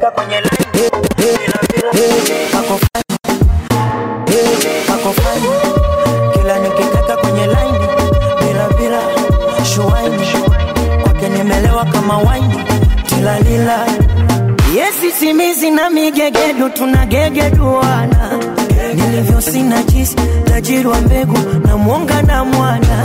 nikitaka kwenye line bila bila pako fine pako fine kila nikitaka kwenye line bila bila shuaini kwake nimelewa kama waini tilalila yesi simizi na migegedu tunagegeduana nilivyo sina jisi tajiri wa mbegu na mwonga na mwana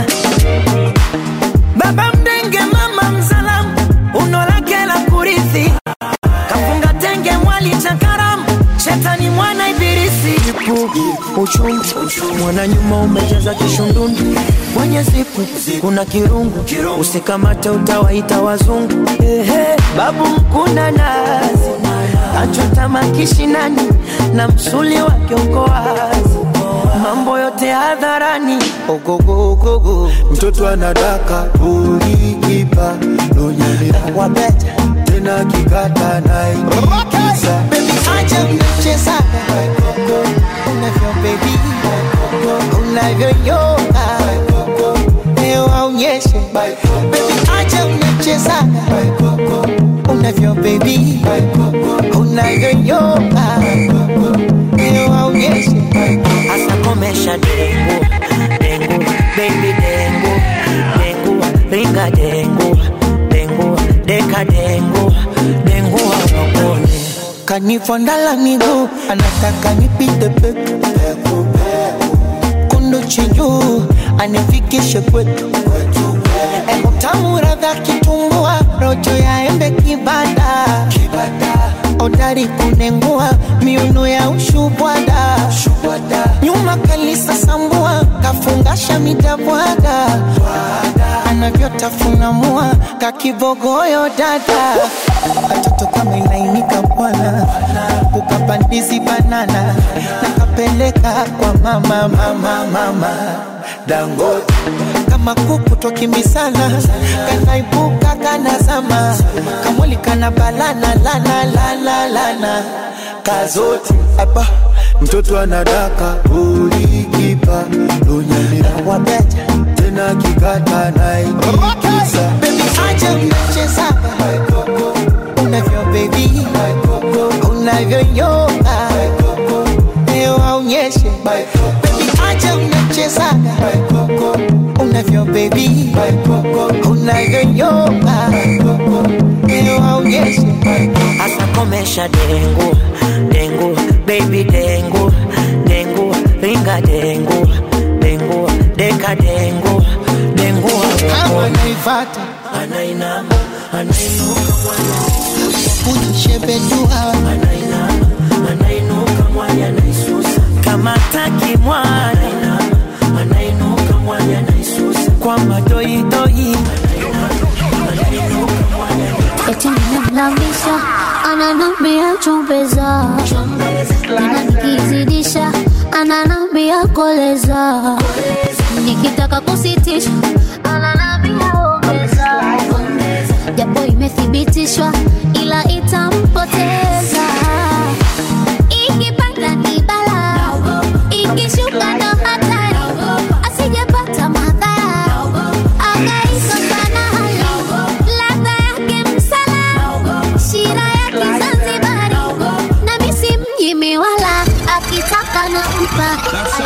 baba mdenge mama mzalamu uno lake la kurithi kafunga tenge mwali cha karamu shetani mwana ibilisi ipu uchungu mwana nyuma umejaza kishundundu kwenye zipu kuna kirungu usikamate utawaita wazungu Ehe, babu mkuna nazi kachota makishinani na msuli wake uko wazi mambo yote hadharani ogogogogo mtoto anadaka ulikipa nonyelea wabeta tena kikata naikiza Baby, acha mchezaga unavyo baby unavyoyoga leo aonyeshe Baby, acha mchezaga unavyo baby unavyoyoga leo aonyeshe hasa komesha dengu dengu baby dengu dengu ringa dengu dengu deka dengu dengu awakone kanifondala miguu anataka nipite peku kundu chinjuu anifikishe kwetu utamu radha kitumbua rojo ya embe kibada odari kunengua miuno ya ushubwada nyuma kalisa sambua kafungasha midabwaga anavyotafuna mua kakibogoyo dada katoto kama ilainika bwana ukapandizi banana nakapeleka kwa mama mama mama dangote kama kuku twakimbisana kanaibuka kanazama kamwili kana balana lana lana lana kazote apa mtoto anadaka ulikipa nonyelea wabeta tena kikata naikiza Baby, acha mchezaga unavyo baby unavyoyoga leo aonyeshe Baby, acha mchezaga unavyo baby unavyoyoga leo aonyeshe hasa komesha dengu dengu baby dengu dengu ringa dengu dengu deka dengu dengu kama naifata anainama anainuka kujishebedua anainama anainuka mwanya naisusa kama taki mwana anainuka mwanya naisusa kwa madoidoi eti nimemlambisha ananambia chombeza tena nikizidisha ananambia koleza nikitaka kusitisha ananambia ongeza japo imethibitishwa ila itampoteza ikipanda ni bala ikishuka ndo hatari asijepata madhara akaikosa na hali ladha yake msala shira ya kizanzibari na misi mjimi wala akitaka na mpa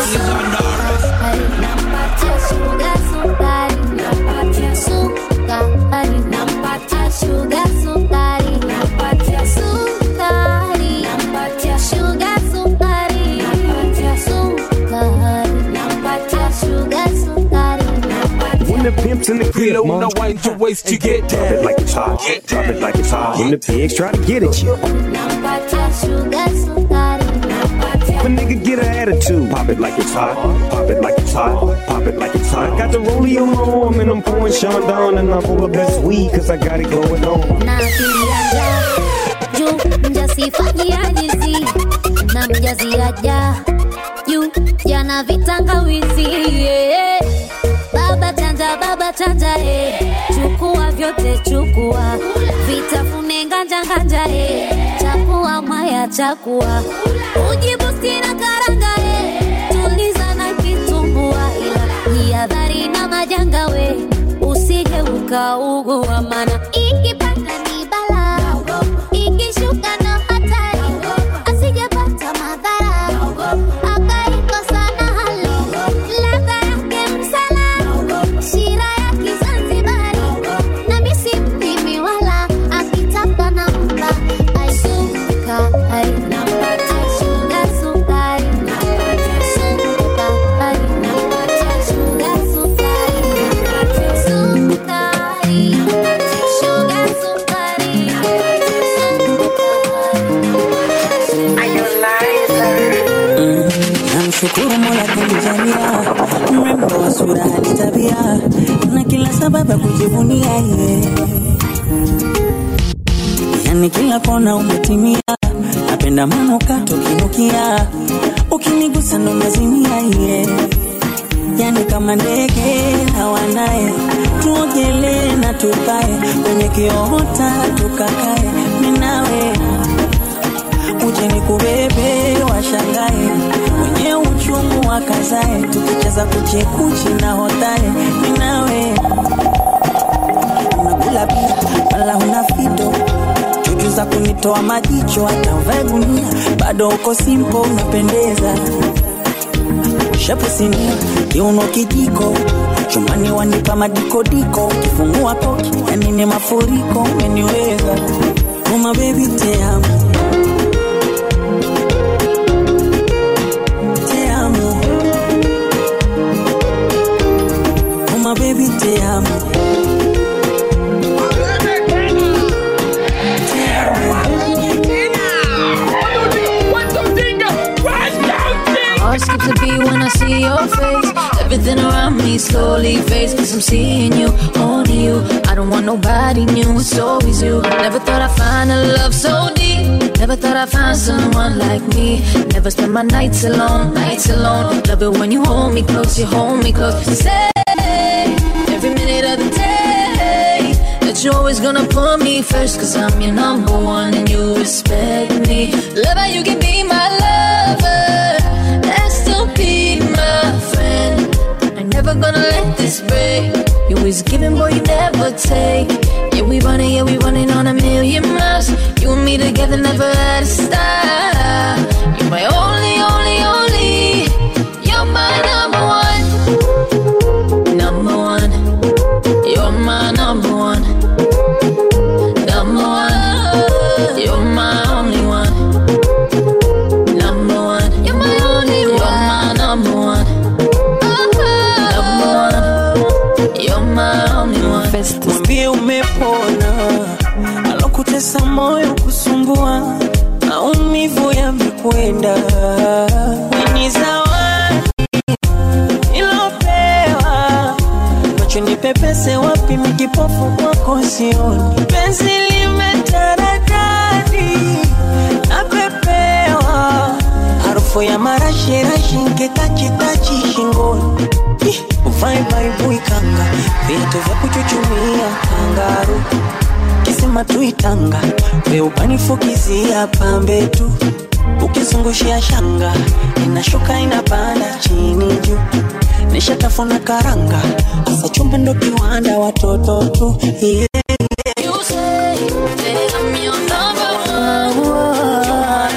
Nampatia shuga sukari, nampatia sukari, nampatia shuga sukari, nampatia sukari, nampatia shuga sukari, nampatia sukari, nampatia shuga sukari, nampatia When the pimp's in the crib, no wind your waist to get Drop it like it's hot. Drop it like it's hot. When the pigs try to get at you, nampatia shuga sukari, nampatia if a nigga get an attitude, pop it like it's hot. Pop it like it's hot. Pop it like it's hot. Got the rollie on my arm and I'm pouring Sean down and I'm full of best weed cause I got it going on. na akili ya njaa juu mjasifanyiajizi na mjaziaja juu jana vitangawizi yeah. baba chanja baba chanja eh. chukua vyote chukua vitafune nganja nganja eh. chakua mwaya chakua ujibusti na karanga eh. tuliza na kitumbua ila jihadhari na majanga we usije ukaugua mana ikipanda ni bala ikishuka na nashukuru Mola kanijalia mrembo wa sura hadi tabia na kila sababu ya kujivunia yeye yani kila kona umetimia, napenda manukato kinukia, ukinigusa ndo nazimia ye, yani kama ndege hawanaye, tuogelee na tupae kwenye kiota tukakae, minawe uje nikubebe washangae, wenye uchungu wakazae, tukicheza kuchekuchi na hotae, minawe unakula pia wala huna fito chuchu za kunitoa majicho hata uvae gunia bado uko simpo unapendeza shepu sinia kiuno kijiko chumbani wanipa madikodiko ukifungua koki yani ni mafuriko umeniweza uma bebi te amo te amo uma bebi te amo Heart skips a beat when I see your face. Everything around me slowly fades. Cause I'm seeing you, only you. I don't want nobody new, it's always you. Never thought I'd find a love so deep. Never thought I'd find someone like me. Never spend my nights alone, nights alone. Love it when you hold me close, you hold me close. Say every minute of the day that you're always gonna put me first. Cause I'm your number one and you respect me. Love how you can be my lover and still be my friend. I'm never gonna let this break. You always giving, boy, you never take. Yeah, we running, yeah, we running on a million miles. You and me together, never had a stop. You're my only, only, only. You're my number one. Number one. You're my number one. Number one. You're my only one. Number one. You're my only one. You're my number one. Number one. You're my only one. mwambie umepona alokutesa moyo kusumbua maumivu yamekwenda ni zawadi ilopewa macho ni pepese wapi mikipofu kwako sioni penzi limetaradadi napepewa harufu ya marashirashi nkitachitachi shingoni Ih, uvae baibui kanga viatu vya kuchuchumia kangaru kisima tuitanga weubanifukizia pambe tu ukizungushia shanga inashuka inapanda chini juu nishatafuna karanga asa chumba ndo kiwanda watoto tu yeah. You say that I'm your number one.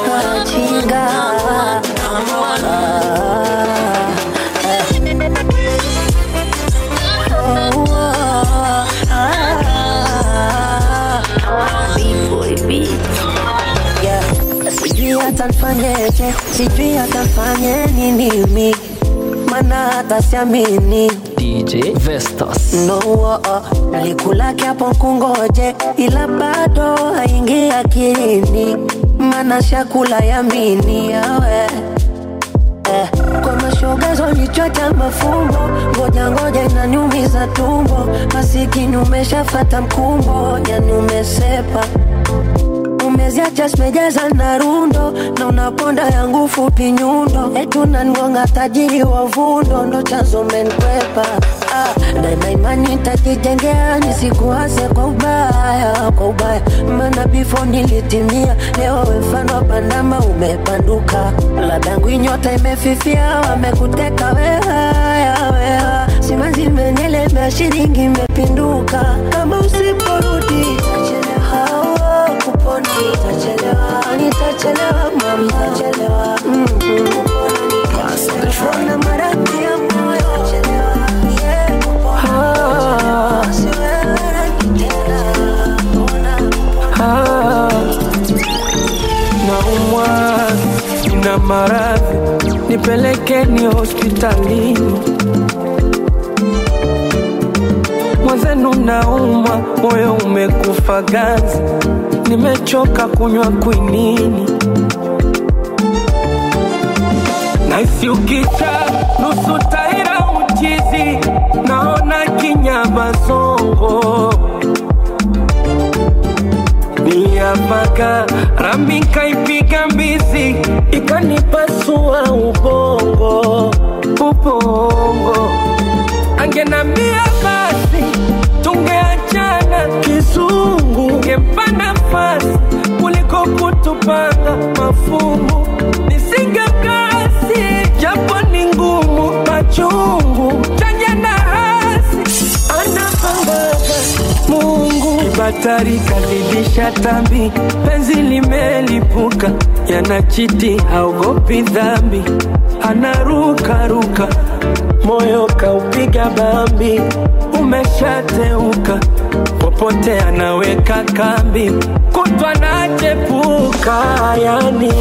sijui hata nfanyeje sijui hata nfanye nini mi mana hata siamini DJ Vestas. no oh, oh. nalikulake hapo kungoje ila bado haingi akilini mana shakula yamini yawe eh, kwa mashogazo nichota mafumbo ngoja ngoja inaniumiza tumbo masikini umeshafata mkumbo yani umesepa umeziacha simejaza na rundo na unaponda yangu fupi nyundo etu nangonga tajiri wa vundo ndo chanzo menkwepa ah, daima imani tajijengea nisikuase kwa ubaya kwa ubaya mana bifo nilitimia leo mfano pandama umepanduka ladangu inyota imefifia wamekuteka wehaya weha simanzi menyelemea shiringi imepinduka kama usiporudi tachelewa kupona nitachelewa nitachelewa mama nitachelewa mm-hmm. kupona maradhi ya moyo nitachelewa yeah kupona siwewe rangi tena Ah, naumwa na maradhi nipelekeni hospitalini mwenzenu naumwa moyo umekufa ganzi nimechoka kunywa kwinini na naisi ukisha nusu taira uchizi naona kinyama zongo niyapaka rami kaipiga mbizi ikanipasua ubongo ubongo angenambia basi tungeachana kizungu ngempa nafasi kuliko kutupanga mafungu nisingekasi japo ni ngumu machungu chanya na hasi anapangaga mungu kibatari kazidisha tambi penzi limelipuka yanachiti haogopi dhambi anarukaruka moyo kaupiga bambi umeshateuka popote anaweka kambi kutwa nachepuka yani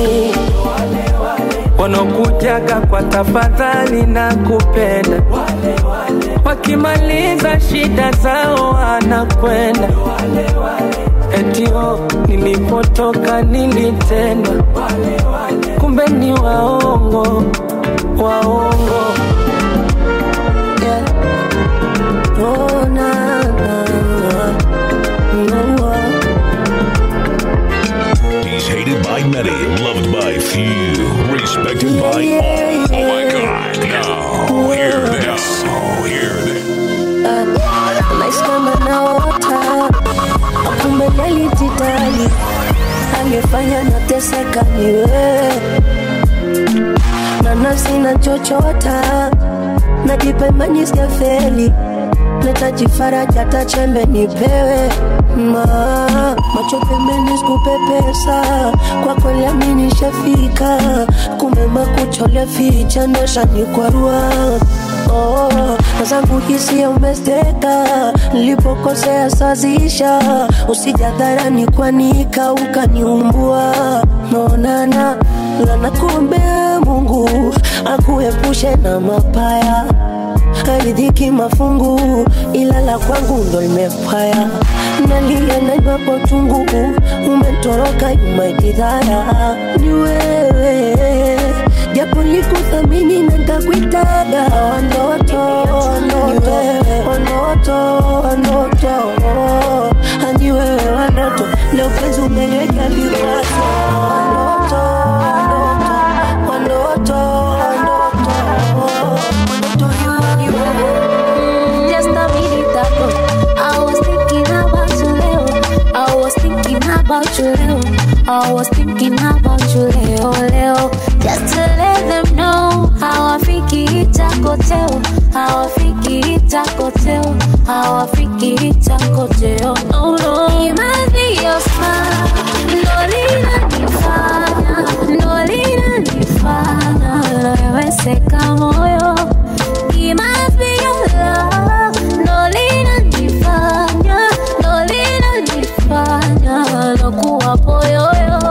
wanaokujaga kwa tafadhali na kupenda wakimaliza shida zao anakwenda etio nilipotoka nilitendwa kumbe ni waongo waongo yeah. oh, na, na, na, He's hated by many, loved by few, respected by all. Oh my God! Now hear this. Oh, hear this. Maisha kama naota kumbe nilijitahidi, aliyefanya nateseka ni wewe, na nafsi nachochota, najipa imani sijafeli, nahitaji faraja, hata chembe nipewe ma macho pembeni sikupe pesa kwa kweli amini shafika kumbe makuchole ficha ndosha ni kwarua oh, na zangu hisia umesteka nilipokosea sazisha usijadharani kwanika ukaniumbua naonana lana kumbe mungu akuepushe na mapaya haridhiki mafungu ila la kwangu ndo limepaya nalia naibapo tungu umetoroka umaitidhara ni wewe japo likuthamini na ntakuitaga wanoto wanoto wanoto wanoto hani wewe wanoto leo penzi umeweka vikwazo wanoto wanoto wanoto wanoto wanoto you, you. Just a minute ago, I was thinking about you, Leo. I was thinking about you, Leo. I was thinking about you, Leo, Leo. Just to let them know how I think it's a hotel. How I think it's a hotel. How I think it's a hotel. No, no. It must be your smile. No linanifanya, no linanifanya. Loweseka moyo. It must be your love. No linanifanya, no linanifanya. Nakuwa poyoyo.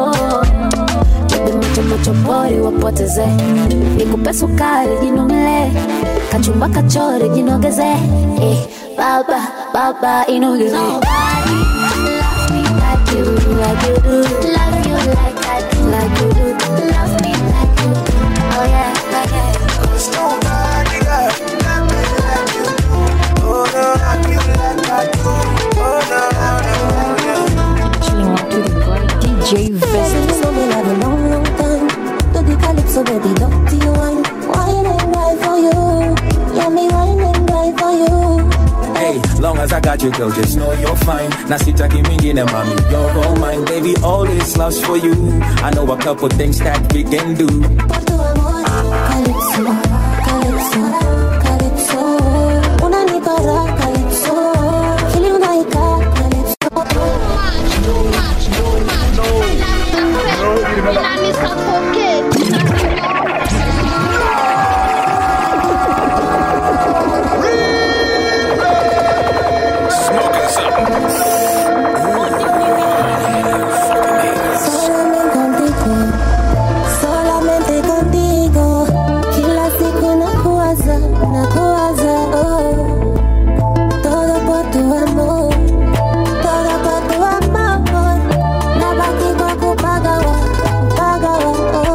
Bebe macho macho pori wapoteze nikupe sukari jinomele kachumba kachore jinogeze eh, baba baba inogeze Nobody loves me like you, like you do. Love you like I do, like you do. Love me like you do. Oh yeah, like yeah. Nobody got love me like you. Oh no, love you like I do. Oh no, no, no. Chilling out with the boy DJ Vestas. So me love a long, long time. Do the calypso, baby, dirty wine. Wine and ride for you. Yeah, me wine and ride for you. Hey, long as I got you, girl, just know you're fine. Na sitaki mingine, mommy, you're all mine. Baby, all this love's for you. I know a couple things that we can do. Calypso, calypso, calypso. Unanipa raha, calypso. Kili unaika, Smoking something. Solamente contigo, solamente contigo. Kila siku nakuwaza, nakuwaza, oh. Todo por tu amor, todo por tu amor. Nabaki kwa kupagawa, kupagawa, oh.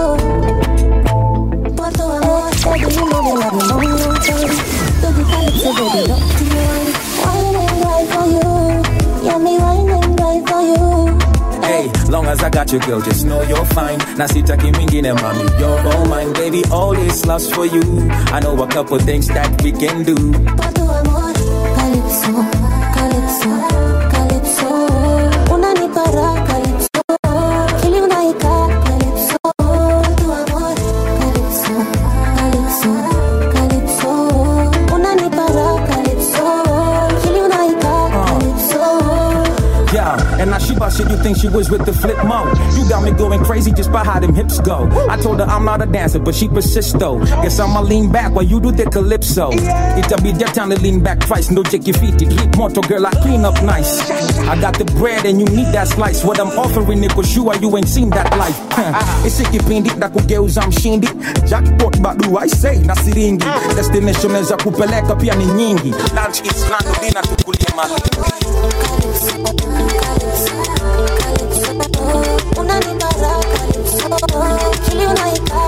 got you girl just know you're fine na sitaki mingine mami you're all mine baby all this love's for you I know a couple things that we can do Calypso, calypso, calypso. Unanipa raha, calypso. Akili unaika, calypso. Tu amor, calypso, calypso, calypso. Unanipa raha, calypso. Akili unaika, calypso. Yeah, and now she bust shit, you think she was with the flip mode. You got me going crazy just by how them hips go. I told her I'm not a dancer, but she persists though. Guess I'ma lean back while you do the calypso. It'll be that time to lean back twice, no check your feet, it drip motor girl, I clean up nice. I got the bread and you need that slice. What I'm offering niko sure you ain't seen that life. isikipindi na kugeuza mshindi jackpot bado I say na siringi destination za kupeleka pia ni nyingi lunch is lunch dinner tukulie mahindi Unanipa raha, calypso. Akili unaika,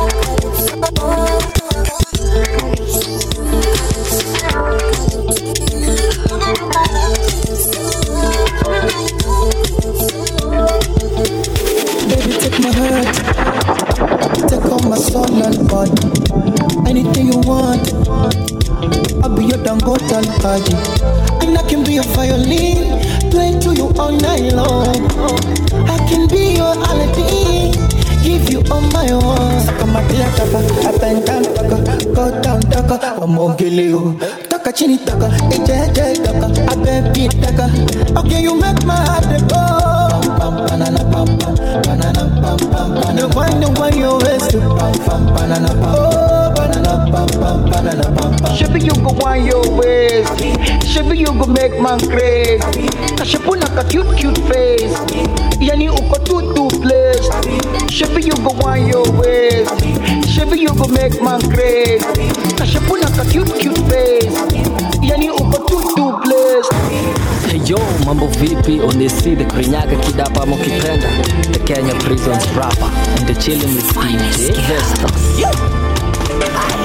Baby, take my heart, take all my soul and body. Anything you want, I'll be your Dangote and Haji. And I can be your violin, play to you all night long. I can be your Aladdin, give you all my own. Saka matia taka, up and down taka, go down taka, wamogilio. Taka chini taka, ejeje taka, abebi taka. Okay, you make my heart go. Pam pam banana pam pam, banana pam pam pam. The one the one you waste to pam pam banana pam. Oh, banana pam pam banana pam pam. Shabby you go want your waist Shabby you go make man crazy Kashapuna ka cute cute face Yani uko too too blessed Shabby you go want your waist Shabby you go make man crazy Kashapuna ka cute cute face Yani uko too too blessed Yo, mambo vipi? Onesi the Krinyaga kidapa ama ukipenda the Kenya Prisons rapper and the chilling with DJ Vestas.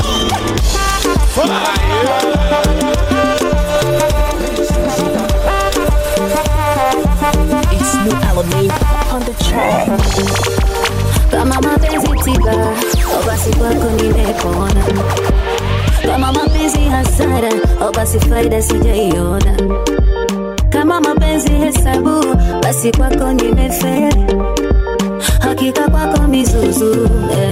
It's new Alameda on the track. kama mapenzi tiba au basi kwako nimepona kama mapenzi hasara au basi faida sijaiona kama mapenzi hesabu basi kwako nimeferi hakika kwako mizuzu eh.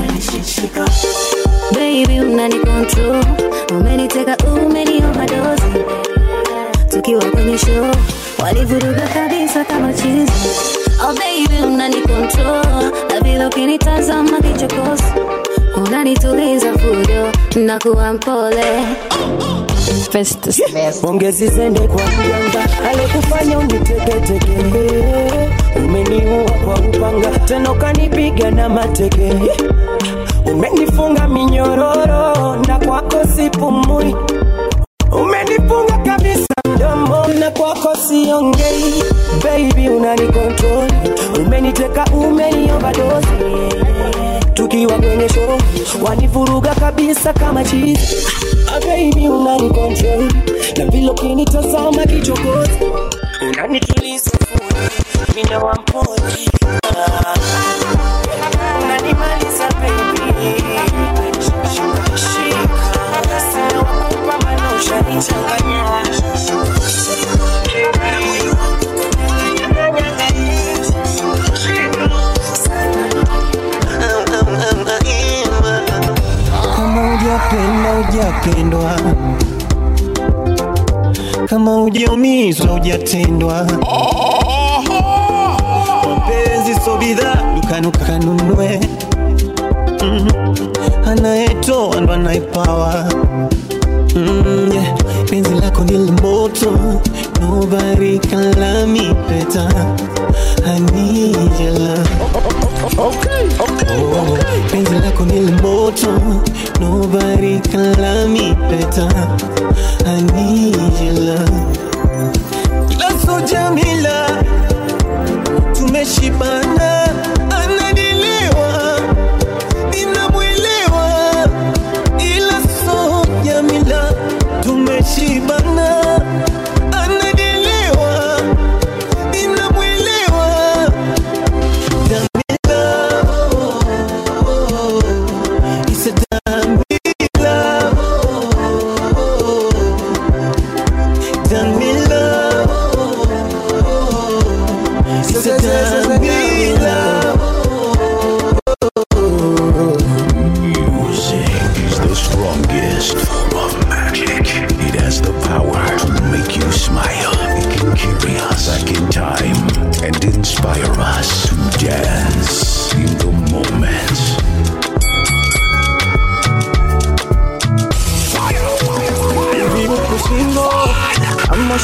baby unani control umeniteka umeniomadozi tukiwa kwenye show walivuruga kabisa kama chizi oh baby unani control na vile ukinitazama kichokozi unanituliza fujo na kuwa mpole Festus Pongezi zende kwa mganga alekufanya uniteketeke, umeniua kwa upanga tena ukanipiga na mateke, umenifunga minyororo na kwako sipumui, umenifunga kabisa mdomo na kwako siongei, baby unani control, umeniteka umeniomba dozi tukiwa kwenye show wanivuruga kabisa kama chizi Ah, baby unani control na vile ukinitazama kichokozi unanituliza furi mina wamponi Ah, unanimaliza baby Shika, shika, sina wakupa maana ushanichanganya kama ujapenda ujapendwa kama ujaumizwa ujatendwa mapenzi so bidhaa dukanukanunue mm. anayetoa ndo anayepawa mm, yeah. penzi lako ni la moto nobody can love me better I need your love Okay, okay, Oh, penzi lako ni la moto nobody can love me better I need your love Laso Jamila tumeshibana anadiliwa ninamwelewa ila so Jamila tumeshibana anadiliwa ninamwelewa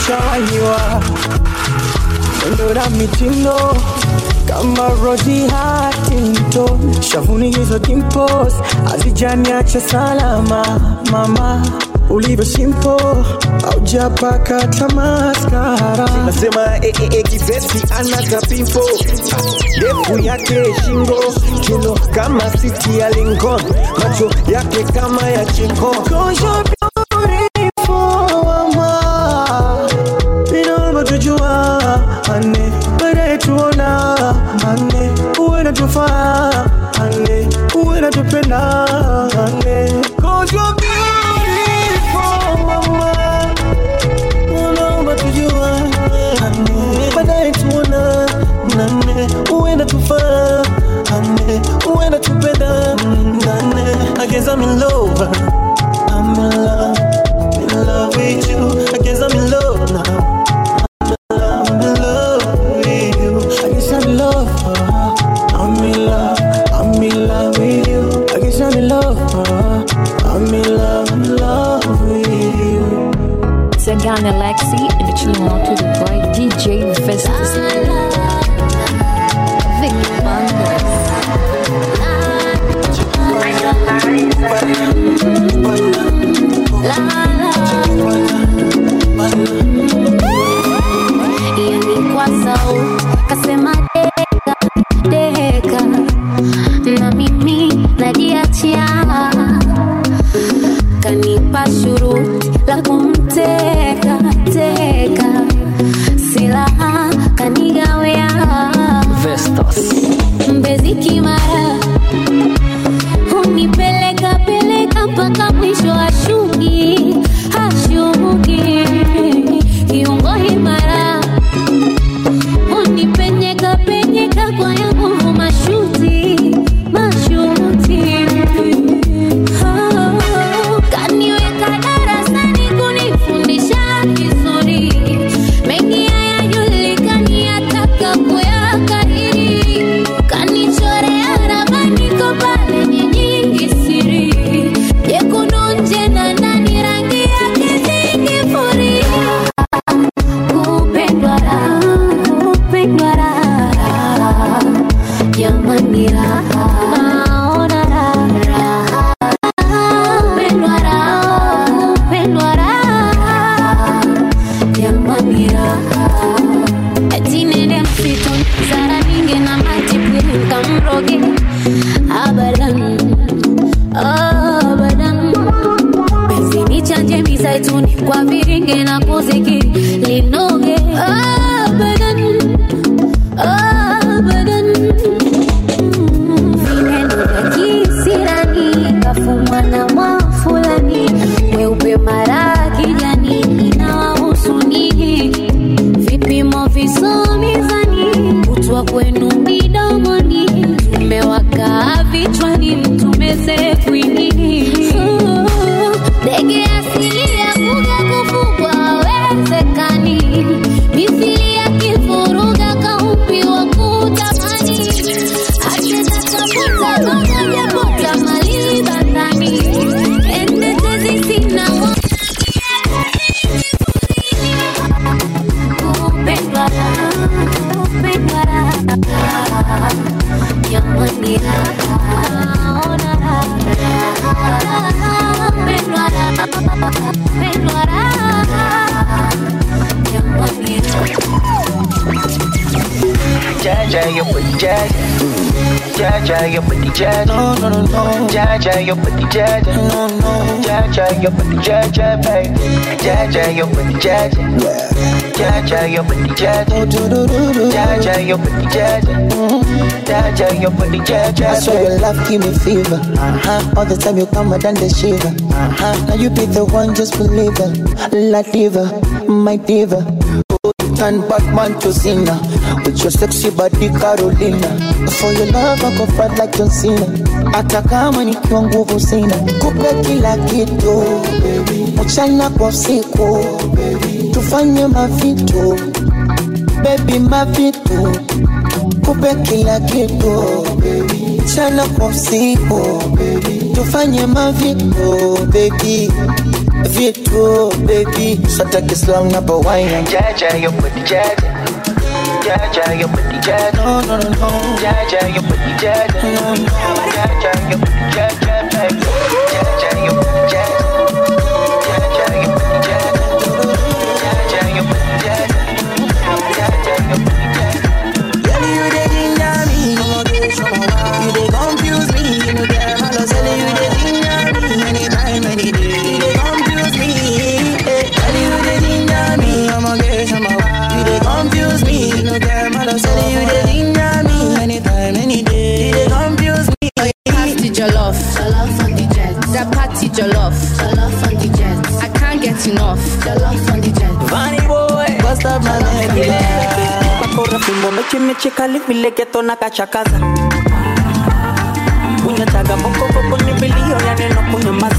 nishawahiwa mwendo na mitindo kama Rosie Huntington, shavuni hizo dimples hazijaniacha salama. Mama ulivyo simple, haujapaka tamaskara. nasema eh, eh, eh, kibeti ana kapimpo ndefu yake shingo kilo kama siti ya Lincoln macho yake kama ya chingo Cause you're beautiful, mama. Vinavyotujua ane baadaye tuona ane uwe natufaa ane uwe natupenda ane Cause you're beautiful, mama. Vinavyotujua ane baadaye tuona nane uwe natufaa ane uwe natupenda nane I guess I'm in love I'm in love, in love with you. I guess I'm in love now. I'm in love with you. I guess I'm in love. uh, I'm in love. I'm in love with you. I guess I'm in love. uh, I'm in love, in love with you. Sagana Lexi and the chilling out to the boy DJ Festus. Vic Bandas. yani kwa sau kasema deka deka na mimi najiachia kanipa shuruti la kumteka teka silaha kanigawea Vestas. mbezi kimara hunipeleka peleka mpaka mwisho ashuki hashuki kiungo imara unipenyeka penyeka kwa ya nguvu mashuti mashuti Oh, kaniweka darasani kunifundisha vizuri mengi hayajulikani yataka kuyakariri kanichorea ramani kopalenye nyingi siri jekundu nje na ndani rangi yake zingifuria kupendwa raha, kupendwa raha, jamani raha, naona raha, kupendwa raha, kupendwa raha, jamani raha. Eti nende msituni, Sara ninge na maji pili nikamroge, abadan, abadan penzi nichanje misaituni kwa viringe na kuzikiri linoge abadan abadan vinendo vya kisirani kafumwa na mwafulani weupe mara kijani inawahusu nini vipimo visomizani kutwa kwenu midomoni tumewaka vichwani mtumeze kwinini ndege asili ya kuga kufugwa hawezekani mithili ya kifuruga kaupi wa kutamani achezatafuta gongojepota mali bandani endetezi sina wa kupendwa raha, kupendwa raha, jamani raha, ona raha, kupendwa raha, kupendwa raha, jamani Jaja, your booty jaja. Jaja, your booty jaja. No, no, no, no. Jaja, your booty jaja. No, no. Jaja, your booty jaja, baby. Jaja, your booty jaja. Jaja, your booty jaja. Jaja, your booty jaja. Jaja, your booty jaja. I swear your love give me fever. Uh-huh. All the time you come, I done the shiver. Uh-huh. Now you be the one, just believe it. La diva, my diva. Oh, you Turn Batman to Cena with your sexy body Carolina. For your love I go fight like John Cena. Hata kama nikiwa nguvu sina, kupe kila kitu mchana kwa usiku, tufanye mavitu baby, mavitu kupe kila kitu mchana kwa usiku tufanye mavito bebi vitu bebi sataki slang na bawaina Jaja, your booty jaja. Jaja, your booty jaja. no no no no Jaja, your booty jaja. Jaja, your booty jaja. Jaja, your booty jaja. Jaja, your booty jaja. Jaja, your booty jaja. Jaja, your booty jaja. Girl, you dey ginger me, you dey confuse me, you get all of sudden you dey ginger me, anytime, any day, you dey confuse me. eh. Girl, you dey ginger me, I'ma get some of You dey confuse me, you get all of sudden you dey ginger me, anytime, any day, you dey confuse me. Party jollof, jollof on the jet. That party jollof, jollof on the jet. I can't get enough, jollof on the jet. Funny boy, bust up my neck, bakora fimbo mechi mechi kali vile geto na kachakaza unyachaga mokokoko ni vilio ya neno kunyamaza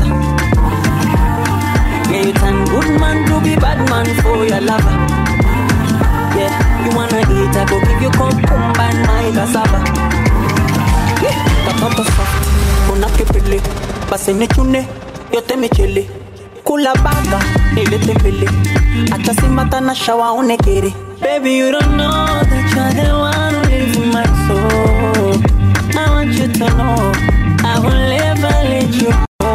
Yeah, you turn good man to be bad man for your lover Yeah, you wanna eat, I go give you cucumber and my cassava Yeah, katoto soft, una kipili Basi nichune, yote michili Kula baga, nilete mbili Acha simata na shawa unekiri Baby, you don't know that you're the one who lives in my soul I want you to know I will never let you go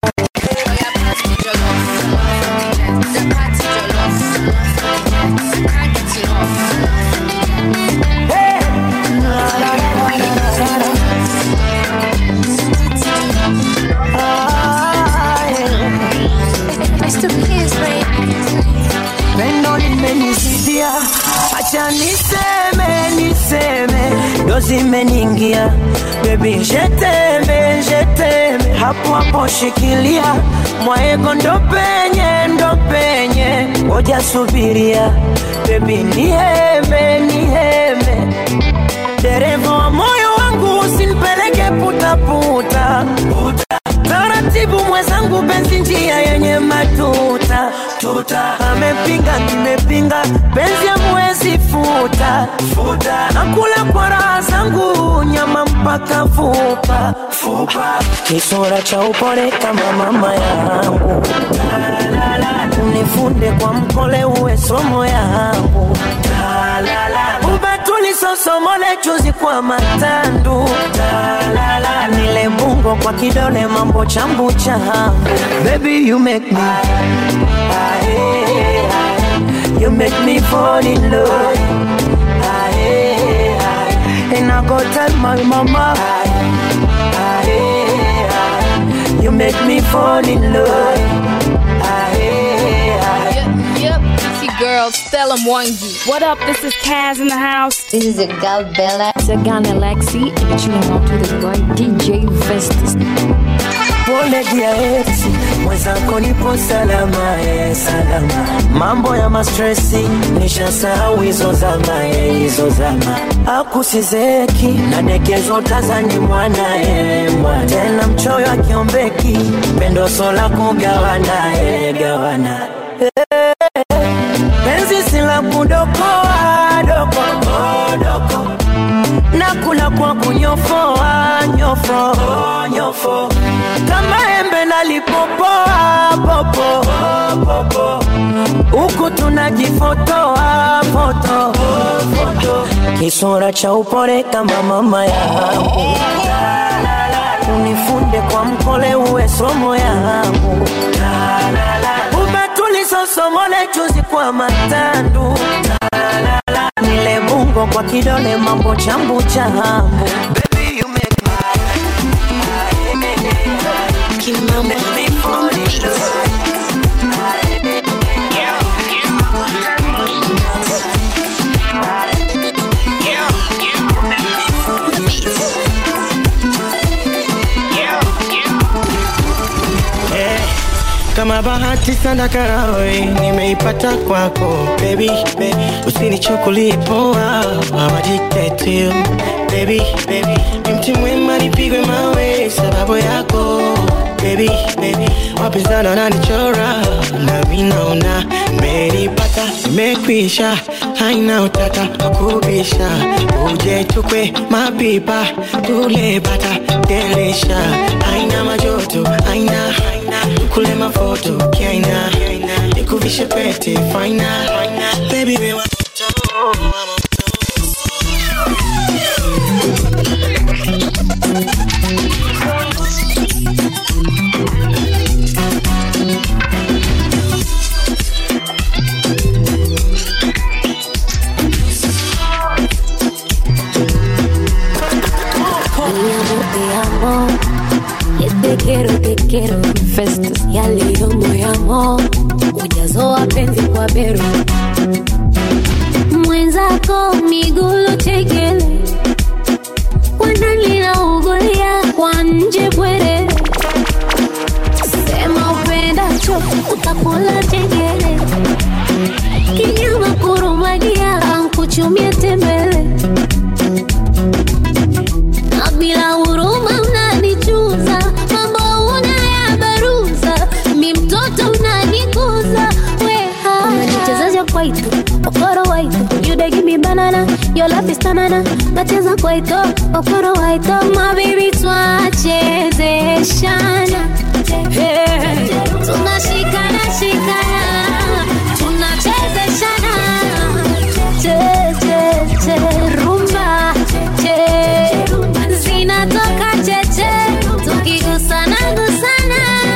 Mr. Kiss, pendo limenisidia, acha niseme niseme, ndo zimeniingia bebi, jeteme jeteme, hapo hapo shikilia mwaego, ndo penye ndo penye, ngoja subiria bebi, niheme niheme, dereva wa moyo wangu usinipeleke putaputa puta. Taratibu mwenzangu, penzi njia yenye matuta tuta. Amepinga nimepinga, penzi amwezi futa futa. Nakula kwa raha zangu, nyama mpaka fupa fupa. Kisura cha upole kama mama yangu, unifunde kwa mkole, uwe somo yangu ubatuli sosomole chuzi kwa matandu Talala, nile bungo kwa kidole mambo chambu changu baby you make me Aye, aye. you make me fall in love Aye, aye. and I go tell my mama Aye, aye, aye. you make me fall in love Aye, aye. Yep, yep. It's your girl, Stella Mwangi. What up? This is Kaz in the house. This is a girl Bella. It's a Ghana Lexi and you're chilling out to the boy DJ Vestas. pole dia ex mwenzako nipo salama eh, salama mambo ya mastresi nishasahau hizo zama eh, hizo zama akusizeki nadekezo tazani mwana eh, mwana tena mchoyo akiombeki pendo sola kugawana eh, gawana eh, penzi sila kudokoa doko doko nakula kwa kunyofoa nyofo nyofo kama embe nalipopoa popo popo huku tunajifotoa foto foto kisura cha upole kama mama yangu unifunde kwa mkole uwe somo yangu umetulisosomole chuzi kwa matandu nile bungo kwa kidole mambo chambu chambu Baby, you make Eh, kama bahati sana karawe nimeipata kwako baby, baby. usinichukulie poa awajitetu baby, baby. ni mti mwema nipigwe mawe sababu yako baby, baby. wapinzani wananichora nami naona menipata imekwisha haina utata wakubisha uje tukwe mapipa tule bata delisha haina majoto haina kule mafoto kiaina nikuvishe pete faina baby we want Mi amor, te amo. Y te quiero, te quiero. Festus ya leo moyamo ujazo wa penzi kwa bero mwenzako migulo chekele wanalina ugolia kwa nje bwere sema upendacho utakula chengele kinyama kurumagia ankuchumie tembele na bila huruma unanichuza mambo unayabaruza mi mtoto unanikuza weha unanichezaja kwaito okoro waito you dey give me banana your love is tanana nacheza kwaito okoro waito mabibi twachezeshana hey. tunashikana shikana tunachezeshana che che che rumba che zinatoka cheche tukigusana gusana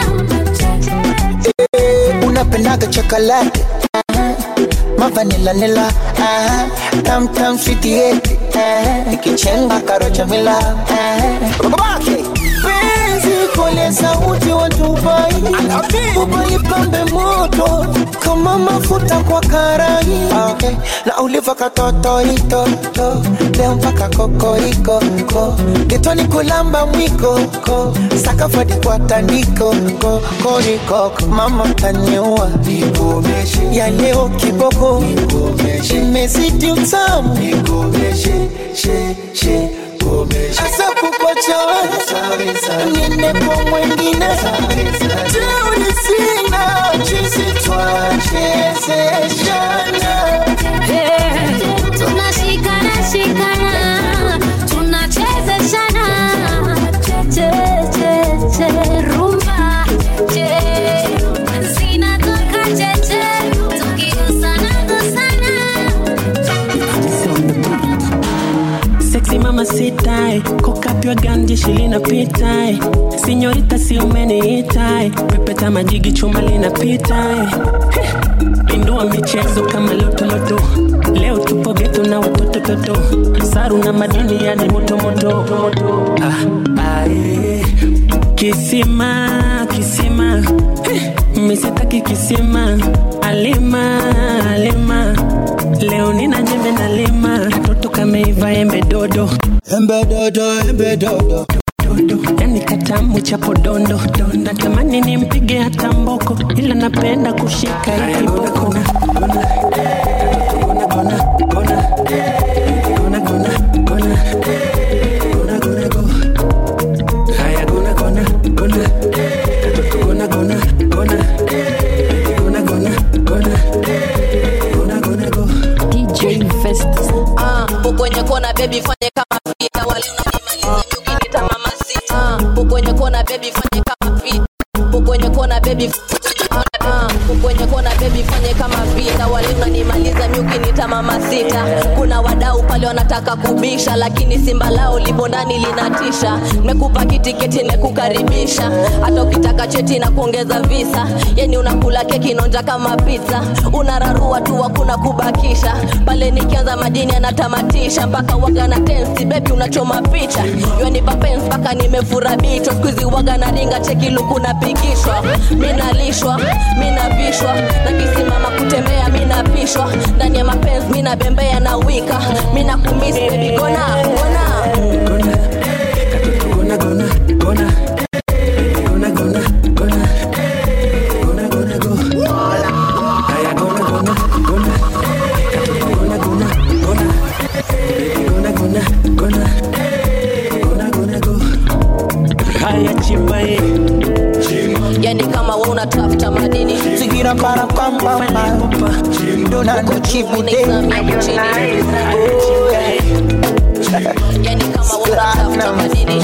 unapendaga chokolate mavanilanila tamtam switieti ikichenga karochamila babake penzi kole sauti watubai ubalipambe moto kama mafuta kwa karai okay. na uliva katotoitoto leo mpaka kokoriko ko getoni kulamba mwiko ko sakafadi kwa tandiko ko koriko mama taniua ya leo kiboko imezidi utamu asa kukochawe niende kwa mwengine teuni sina chisi twachezeshana tunashikana shikana tunachezeshana che che che rumba che zinatoka cheche tukigusana gusana Sexy mama sitai kokapywa gandi shilinapitai sinyorita si umeniitai pepeta majigi chuma linapitai pindua michezo kama lotoloto leo tupo geto na watoto toto saru na madini yani motomoto ah, ah, eh. kisima kisima eh, misitaki kisima alima alima leo nina jembe na lima katoto kameiva embe dodo embe dodo embe dodo yani katamu cha podondo natamani nimpige hata mboko ila napenda kushika hii kiboko DJ Festus. Ah, kwenye kona baby fanye kama vita wale unanimaliza ukinita mama sita Ah, kwenye kona baby fanye kama vita kwenye kona baby Ah, kwenye kona baby fanye kama vita wale unanimaliza miukinita mama sita kuna wadau pale wanataka kubisha lakini simba lao lipo ndani linatisha mekupa kitiketi nekukaribisha hata ukitaka cheti na kuongeza visa yani unakula keki nonja kama pizza unararua tu hakuna kubakisha pale nikianza madini anatamatisha mpaka waga na tensi bebi unachoma picha yanipa pens mpaka nimefura bichwa skuizi waga na ringa cheki luku napigishwa minalishwa minavishwa nakisimama kutembea minapishwa ndani ya mapenzi minabembea na wika minakumisi bebi gona gona haya chimba ye yani kama we unatafuta madini Zigira para pam pam pam. Dona no chibute. yani kama we unatafuta madini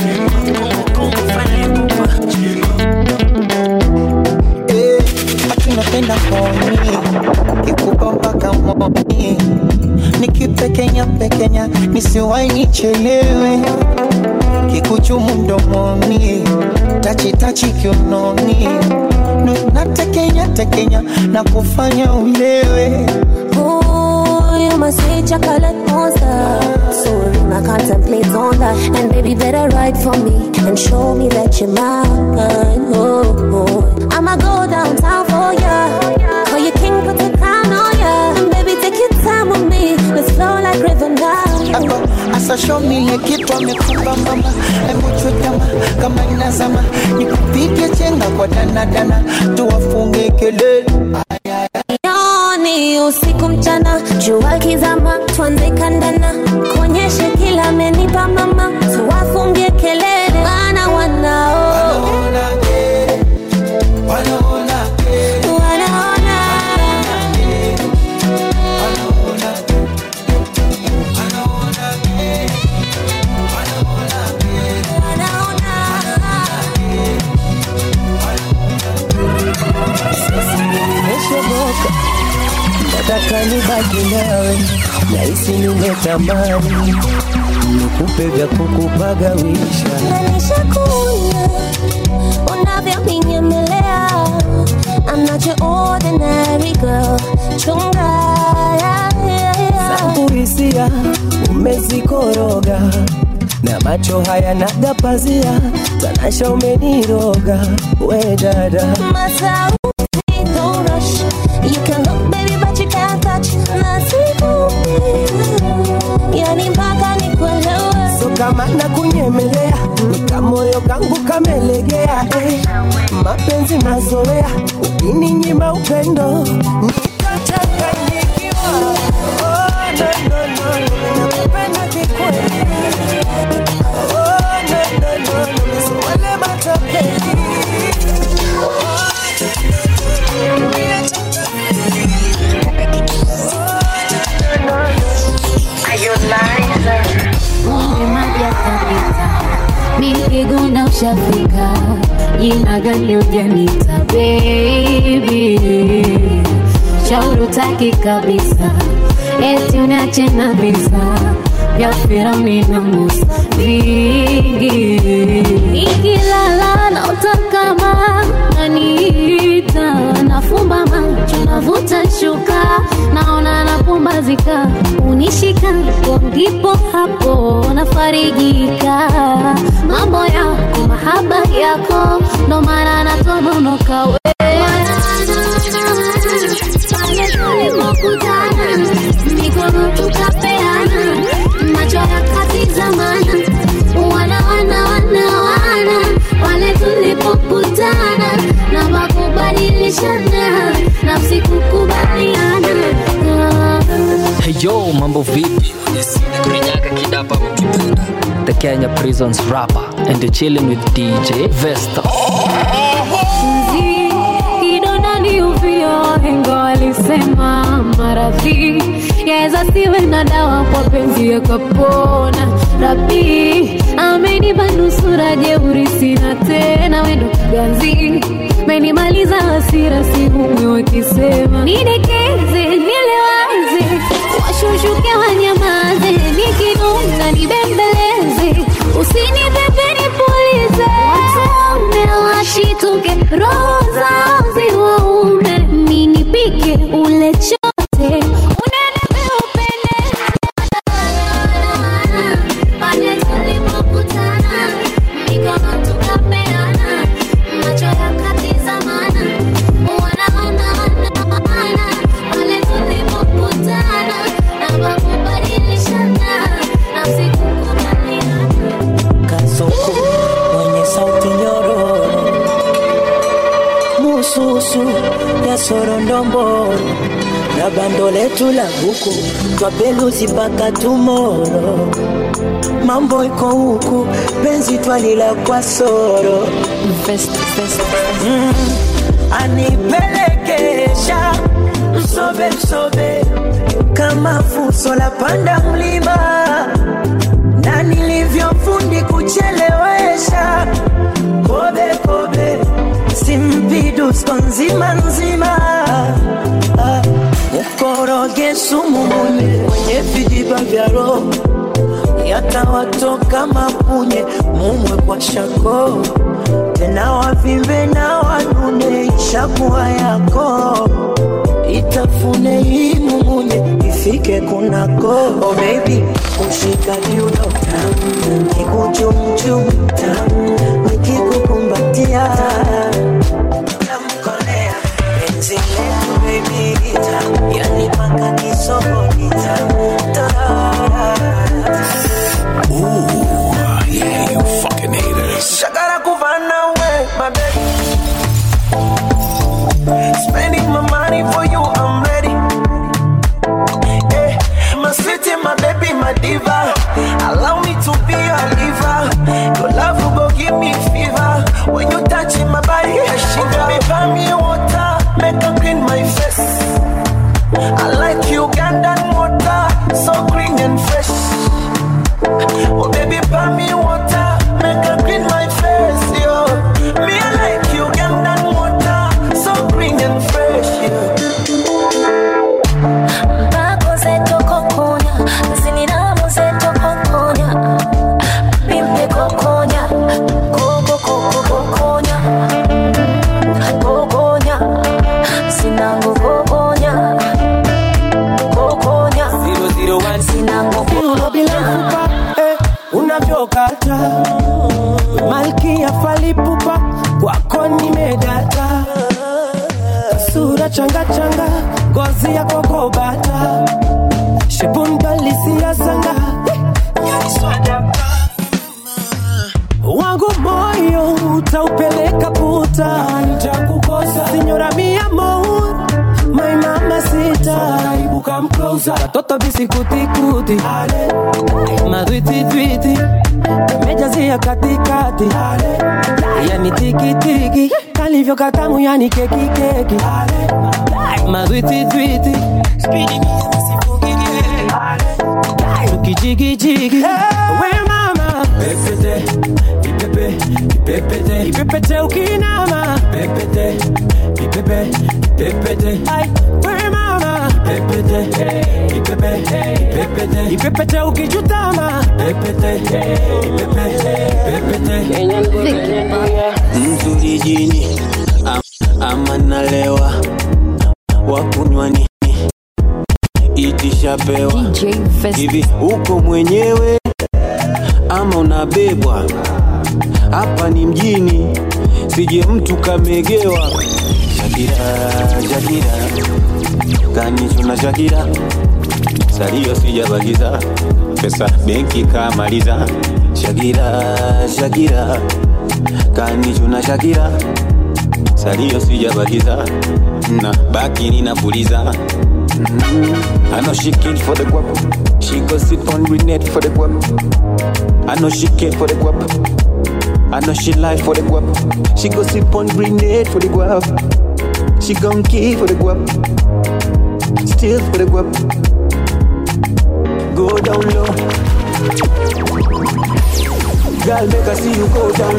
Eh, tunapenda koni kikupa mpaka moni nikipekenya pekenya nisiwai nichelewe kikuchumu mdomoni tachitachi kiunoni Nu- natekenya tekenya na kufanya ulewe Ooh, you must say chocolate monster. So I contemplate on that. And baby, better write for me and show me that you're mine. Oh, oh. I'ma go downtown for ya. Call you king, put the crown on ya. And baby, take your time with me. Let's flow like river now. Hapo asa show me ile kitu amekupa mama, hebu chutama kama inazama, nikupige chenga kwa danadana, tuwafunge kelele Yoni usiku mchana, jua kizama, tuanze kandana, kuonyeshe kila amenipa mama, tuwafungie kelele, wana wanao wanaona nimeshoboka nataka nibaki nawe nahisi nimetamani nikupe vya kukupagawisha Nishakuna unavyoninyemea I'm not your ordinary girl Chunga yeah, yeah, yeah. zangu hisia umezikoroga na macho haya nagapazia tanasha umeniroga we dada Masauti, don't rush You can look baby but you can't touch Nasikupi Yani mpaka nikuelewe so kama na kunyemelea nikamoyo kangu kamelegea eh. mapenzi mazoea ukininyima upendo nitachanganyikiwa oh, no, no, no, no, nakupenda kikweli oh, no, no, no, no, so wale matapeli Umemaja kabisa, mipiguna ushafika, jina gani ujanita baby, shauri utaki kabisa, eti uniache na visa vya Firauni na Musa vingi, ikilala naota kama naniita, nafumba macho navuta shuka, naona napumbazika, unishika hapo ndipo hapo nafarijika, mambo yako mahaba yako, ndo maana natononoka we pale tulipokutana, mikono tukapeana, macho yakatizamana, wana wana wana wana, pale tulipokutana na makubadilishana, nafsi kukubaliana Hey yo, mambo vipi? Kurinyaga kidapa mkipenda. The Kenya Prisons rapper and you're chilling with DJ Vesta. Mzi, kidonda ni uvio, wahenga walisema maradhi yaweza siwe na dawa kwa penzi yakapona. Rabi amenipa nusura jeuri, sina tena wendo ganzi menimaliza hasira, sihumwi wakisema nidekeze, nilewaze, washushuke wanyamaze, nikinuna nibembeleze, usinipepe nipulize, watume washituke, roho zao ziwaume, ninipike ule chote unenepe upendeze pale tulipokutana, mikono tukapeana, macho yakatizamana, wana wana wana wana, pale tulipokutana na makubadilishana, nafsi kukubaliana. kasoko mwenye sauti nyororo mususu ya sorondomboro na bando letu la buku twapeluzi mpaka tumoro mambo iko huku penzi twalila kwa soro Fest, Fest. mm, anipelekesha msobe msobe kama fuso la panda mlima na nilivyofundi kuchelewesha kobe kobe simpidusko nzima nzima Ah, mkoroge sumu mwenye kwenye vijiba vya roho yatawatoka mapunye mumwe kwa shako tena wavimbe na wanune ishakuwa yako itafune hii mumunye ifike kunako oh baby kushika kiuno kikuchumchum nikikukumbatia tamkolea penzi letu baby yani paka kisogoni Ooh, yeah, you fucking haters. Shagara kuvana we, my baby. Spending my money for you, I'm ready. Eh, my city, my baby, my diva. Allow me to be your liver. Your love will go give me fever. When you touch my body, she baby, buy me water, make her clean my face. I like Ugandan water, so green and fresh. Oh baby, buy me water, make her clean my face, yo. Me I like Ugandan water, so green and fresh, yo. Bako zetu kokonya, zininamu zetu kokonya. Bimbe kokonya, koko koko kokonya. Kokonya, sinangu kokonya. Kokonya, sinangu Kiuno bila mfupa eh, unavyokata malkia falipupa kwako nimedata sura changa changa ngozi ya kokobata shepundalisia sanga wangu moyo utaupeleka puta nitakukosa sinyora mia amor my mama sita ibuka mklosa watoto visikutikuti madwititwiti mejazia katikati yani tikitiki kalivyo katamu yani kekikeki madwititwiti tukijigijigi we mama pepete ipepe ipepete ipepete ukinama pepete ipepe ipepete ai we mama pepete ipepe ipepete ipepete ukijutama pepete ipepe ipepete mzuri jini am, ama nalewa wakunywa nini itishapewa hivi uko mwenyewe ama unabebwa hapa ni mjini sije mtu kamegewa shakira shakira kanichuna shakira salio sijabakiza pesa benki kamaliza shakira shakira kanichuna shakira salio sijabakiza na baki ninapuliza Mm, I know she kid for the guap. She go sit on grenade for the guap. I know she kid for the guap. I know she lie for the guap. She go sit on grenade for the guap. She gon' kill for the guap. Still for the guap. Go down low. Girl, make I see you go down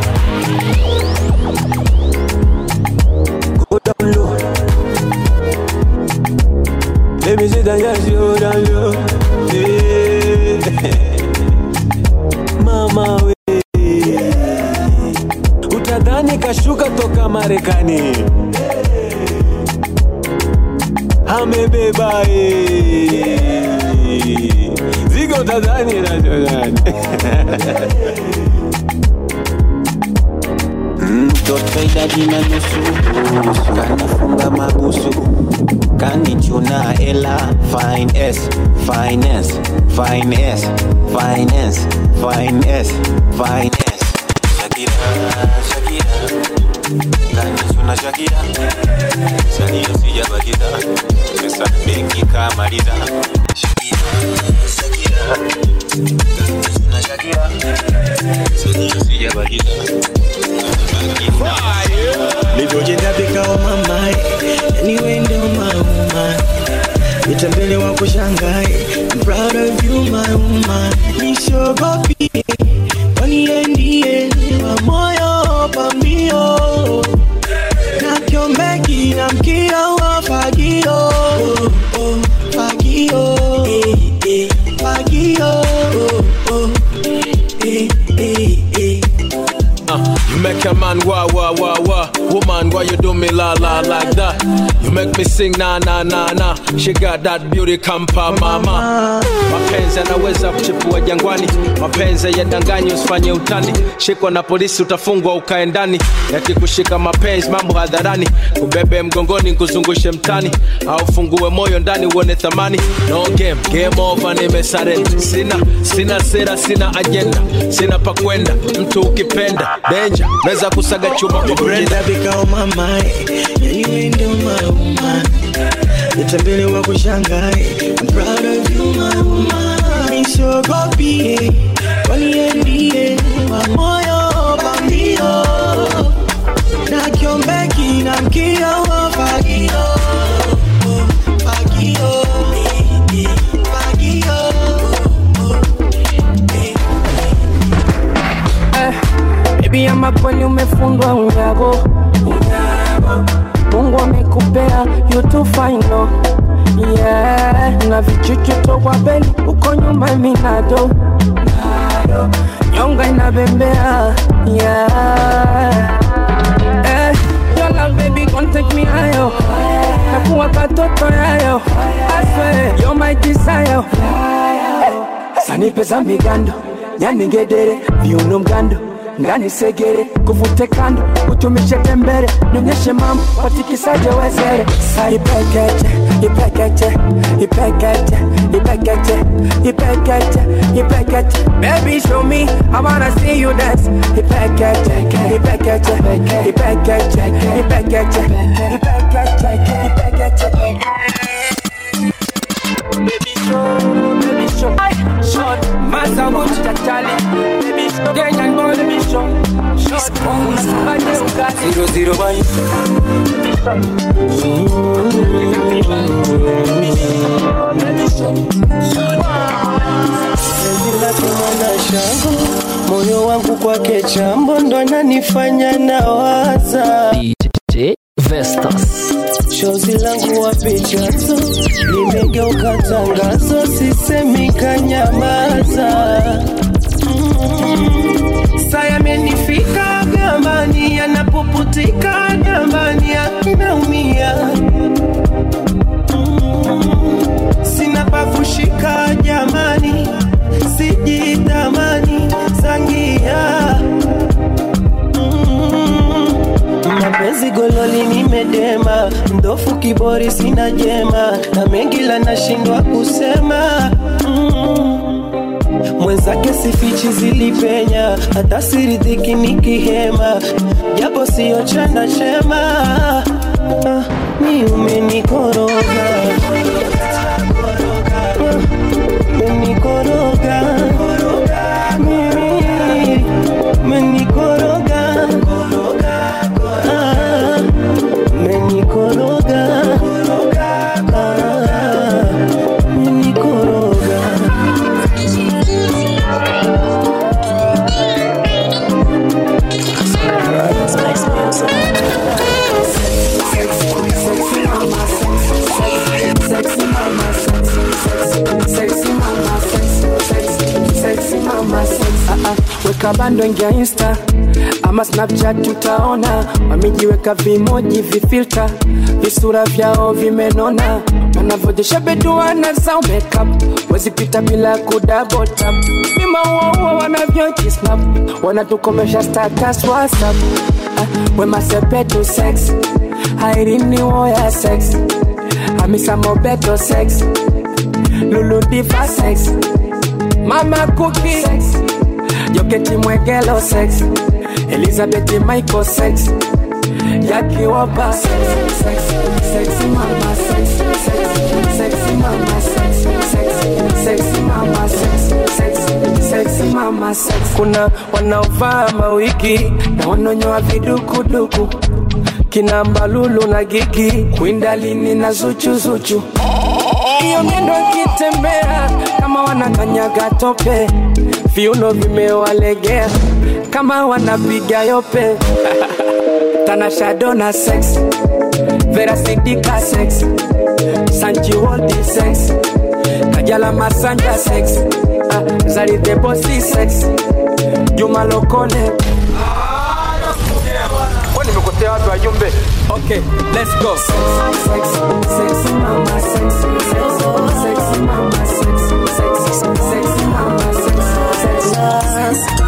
low. Go down low. Let me see that yes, you down low. Yeah. Mama we utadhani kashuka toka Marekani amebeba eh. zigo utadhani nachodhani mtoto idadi na nusu kanifunga mabusu kanichuna ela finance finance finance finance finance finance shakira shakira kanichuna shakira salio sijabakiza pesa benki kamaliza shakira shakira kanichuna shakira salio sijabakiza nitembele wa kushangae I'm proud of you my woman nisogopie kwani yeye ndiye wa moyo pambio na kiombeki na mkia wa fagio oh, oh, fagio eh, eh, fagio oh, oh, eh, eh, eh. Uh, you make a man wah wah wah wah. Woman, why you do me la la like that? You make me sing na na na na. She got that beauty kampa mama. Mapenzi yanaweza kuchipua jangwani, mapenzi yadanganyi, usifanye utani. Shikwa na polisi utafungwa ukae ndani, yakikushika mapenzi mambo hadharani, kubebe mgongoni kuzungushe mtani, au fungue moyo ndani uone thamani. No game, game over, nimesarenda. Sina sina sera, sina agenda, sina pa kwenda. Mtu ukipenda danger, naweza kusaga chuma kwa brenda. vikao mamae yaniwe ndio mauma nitembele wa kushangae I'm proud of you my woman nisogopie kwani yeye ndiye wa moyo pambio na kiombeki na mkia wa fagio Oh, fagio eh, eh, fagio Baby ama kweli umefundwa unyago Mungu amekupea you too fine no Yeah, na vichuchu tokwa beli uko nyuma minado Nyonga inabembea Yeah Eh, your love baby gon take me higher Nakuwa katoto yayo I swear you're my desire Sanipe za migando nyaningedere viuno mgando ngani segere kuvute kando utumishe tembere nionyeshe mambo watikisaje wezere sa ipekeche ipekeche ipekeche ipekeche ipekeche ipekeche baby show me i wanna see you dance ipekeche ipekeche ipekeche ipekeche ipekeche ipekeche baby show baby show short masa much tachali baby show Kenyan boy baby show short bade ukati zero zero boy penzi lake mwana shango moyo wangu kwake chambo ndo ananifanya nawaza DJ Vestas. shozi langu wapi chanzo limegeuka tangazo sisemi kanyamaza mm. saya amenifika gambani anapoputika gambani anaumia mm. sina pakushika jamani sijitamani sangia mm. mapenzi gololi nimedema mdofu kibori sina jema na mengi la nashindwa kusema mm. mwenzake sifichi zilipenya hata siridhiki nikihema japo siyo chana chema ah, ni umenikoroga umenikoroga mimi umenikoroga Ah, umenikoroga Ah, umenikoroga weka bando ingia insta ama snapchat utaona wamejiweka vimoji vifilta visura vyao vimenona wanavyojesha beduana zao makeup wezipita bila kudabotap vimauaua wanavyojisnap wanatukomesha status whatsapp ah, wemasepetu sex hairini woya sex hamisa mobeto sex luludiva sex mama kuki sex joketi mwegelo sex elizabeth michael sex yakiwopa sex, sex, sexy mama sex, sex, sexy mama sex, sex, sexy mama sex, sex, sexy mama sex. kuna wanaovaa mawiki na wanonyoa vidukuduku kina mbalulu na gigi kwindalini na zuchuzuchu hiyo miendo akitembea kama wanakanyaga tope viuno vimewalegea kama wanapiga yope tanashadona sex verasidika sex sanjiwoldi sex kajala masanja sex ah, zalidebosi sex juma lokole Kwa nimekotea watu wajumbe okay let's go sex, sex, mama, sex, sex, sex, mama, sex, sex, sex, mama, sex, sex, sex.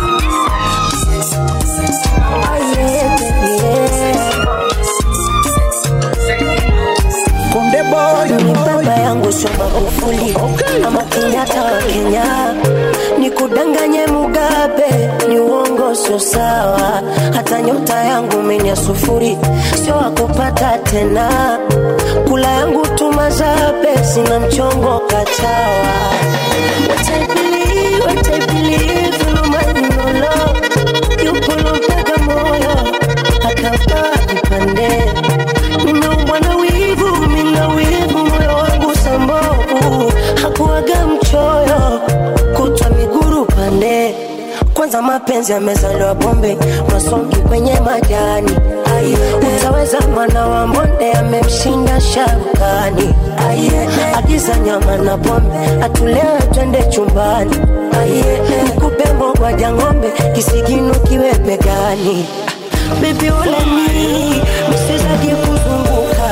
Konde boy, baba yangu sio Magufuli ama Kenyatta wa Kenya, nikudanganye Mugabe ni uongo, sio sawa. Hata nyota yangu menya sufuri, sio wakupata tena. Kula yangu tumazabe, sina mchongo kachawa. What I believe, what I believe, no money, no love. Yupo lompaka moyo, akavaa vipande nimeumbwa na wivu, mina wivu, moyo wangu sambovu, hakuwaga mchoyo, kutwa miguru pande. Kwanza mapenzi yamezaliwa pombe, masongi kwenye majani. Ai, utaweza mwana wa mbonde amemshinda sharukani. Ai, agiza nyama na pombe, atulewe twende chumbani. Ai, nikupe mbogwaja ng'ombe, kisigino kiwe begani. Baby uleni, msizaji kuzunguka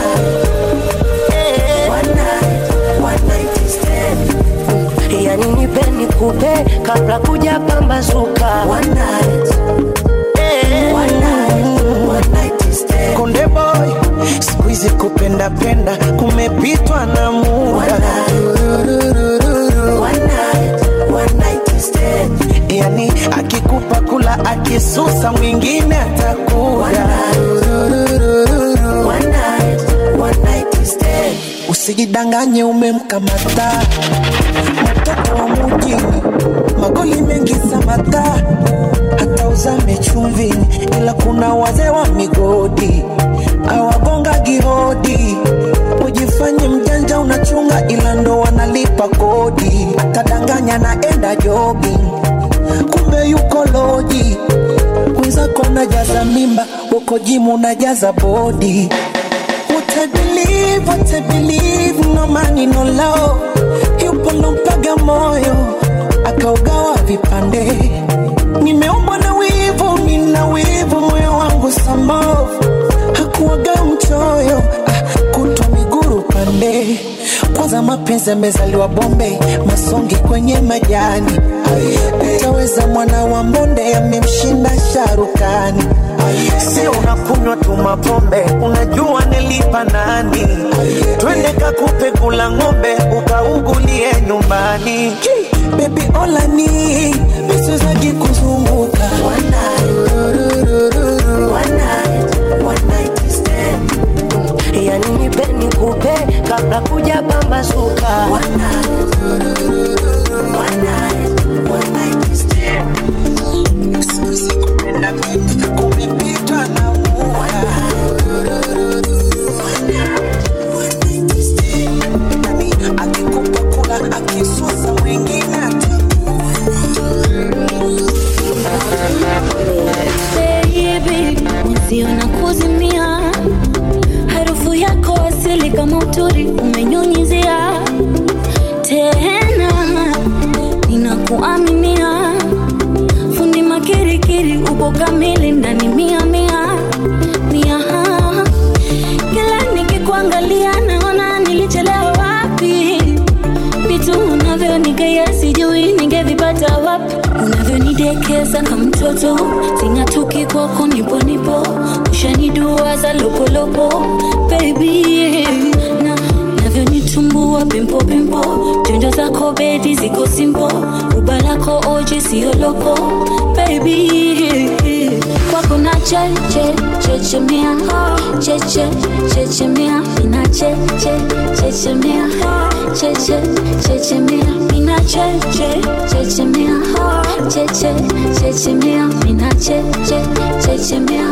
yani nipe nikupe kabla kuja pambazuka Konde boy, siku hizi kupenda penda kumepitwa na muda. Yani akikupa kula akisusa mwingine atakuja. Usijidanganye umemkamata mtoto wa mujini, magoli mengi samata, hata uzame chumvini, ila kuna wazee wa migodi awagonga gihodi. Ujifanye mjanja unachunga, ila ndo wanalipa kodi. Atadanganya naenda jogging, kumbe yuko loji. Mwenzako unajaza mimba, uko jimu unajaza bodi. What I believe, what I believe, no money, no love. Yupo lompaga moyo, akaugawa vipande. Nimeumbwa na wivu, nina wivu, moyo wangu sambovu. Hakuwaga mchoyo, ah, kutwa miguru pande. Kwanza mapenzi yamezaliwa Bombe, masongi kwenye majani. Utaweza mwana wa mbonde, amemshinda sharukani. Sio unakunywa tu mapombe, unajua nilipa nani? Twende kakupe kula ng'ombe, ukaugulie nyumbani. Baby olani, misizaji kuzunguka yani nipe nikupe kabla kuja pambazuka kumepitwa na muda. Akikupa kula akisusa mwingine baby, mwenzio na kuzimia, harufu yako asili kama uturi umenyunyizia tena, ninakuaminia fundi makirikiri, uko kamili ndani mia mia mia, kila nikikuangalia naona nilichelewa wapi vitu unavyonigea sijui ningevipata wapi unavyonidekeza kama mtoto sing'atuki kwako nipo nipo ushaniduaza lopolopo baby na navyonitumbua pimpo pimpo jonjo zako bedi ziko simpo ruba lako oji siyo loko baby kwako na cheche chechemea cheche chechemea ina cheche chechemea cheche chechemea ina cheche chechemea cheche chechemea ina cheche chechemea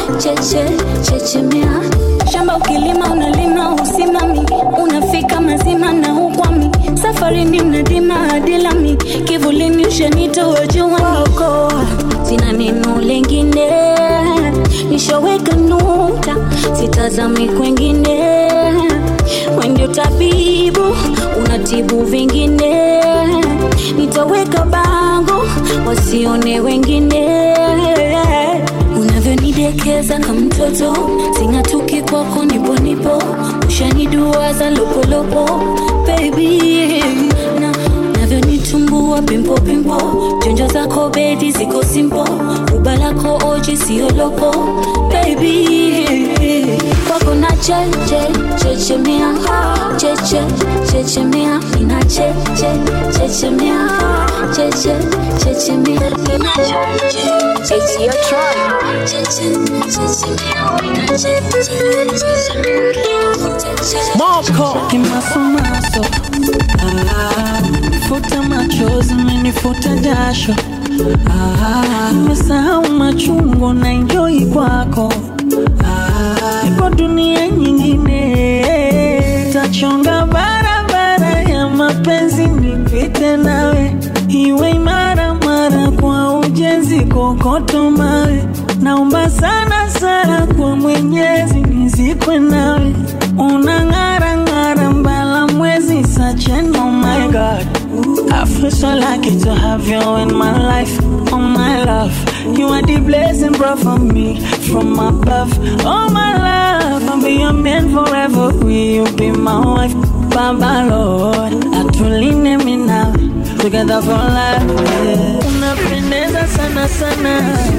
cheche chechemea shamba ukilima unalima usimami unafika mazima maana hukwami safarini mnadima hadi lami kivulini ushanitoa juwako sina neno lengine nishaweka nukta sitazami kwengine wendio tabibu unatibu vingine nitaweka bango wasione wengine unavyonidekeza kama mtoto sing'atuki kwako nipo nipo ushaniduaza lopolopo baby na navyonitumbua pimpo pimpo jonjo zako bedi ziko simpo ruba lako oji siolopo baby kwako na cheche chechemea cheche chechemea ina cheche chechemea cheche chechemea ina cheche It's your turn. cheche chechemea ina cheche Moko kimasomaso ah, futa machozi menifuta jasho ah, nimesahau machungu na enjoy kwako ah, iko dunia nyingine tachonga barabara ya mapenzi nipite nawe iwe imara mara kwa ujenzi kokoto mawe naomba sana sana kwa mwenyezi nizikwe nawe unang'ara ng'ara mbala mwezi sachen oh my god I feel so lucky to have you in my life, oh my love. You are the blessing brought for me from above. Oh my love, I'll be your man forever. Will you be my wife, Baba Lord? Atuline me now, together for life. Yeah. Unapendeza sana sana,